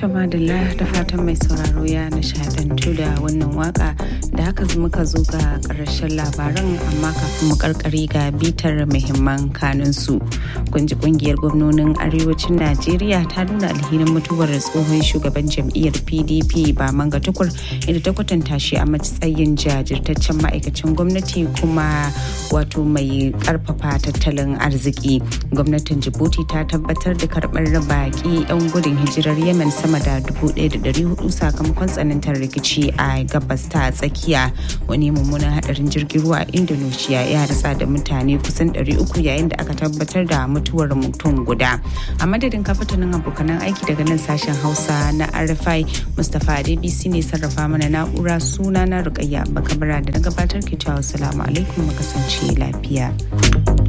Tama da da fatan mai sauraro ya nishadantu da wannan waka da haka muka zo ga karshen labaran amma kafin mu karkare ga bitar muhimman kanunsu. Kunji kungiyar gwamnonin arewacin Najeriya ta nuna alhinin mutuwar tsohon shugaban jam'iyyar PDP ba manga tukur inda ta kwatanta shi a matsayin jajirtaccen ma'aikacin gwamnati kuma wato mai karfafa tattalin arziki. Gwamnatin Djibouti ta tabbatar da karɓar baki 'yan gudun hijirar Yemen sama da 1,400 sakamakon tsanantar rikici a gabas ta tsakiya wani mummunan hadarin jirgin ruwa a indonesia ya ratsa da mutane kusan 300 yayin da aka tabbatar da mutuwar mutum guda a madadin kafatanin abokanan aiki daga nan sashen hausa na rfi mustapha adebisi ne sarrafa mana na'ura suna na rukayya bakabara da na gabatar ke cewa salamu alaikum kasance lafiya.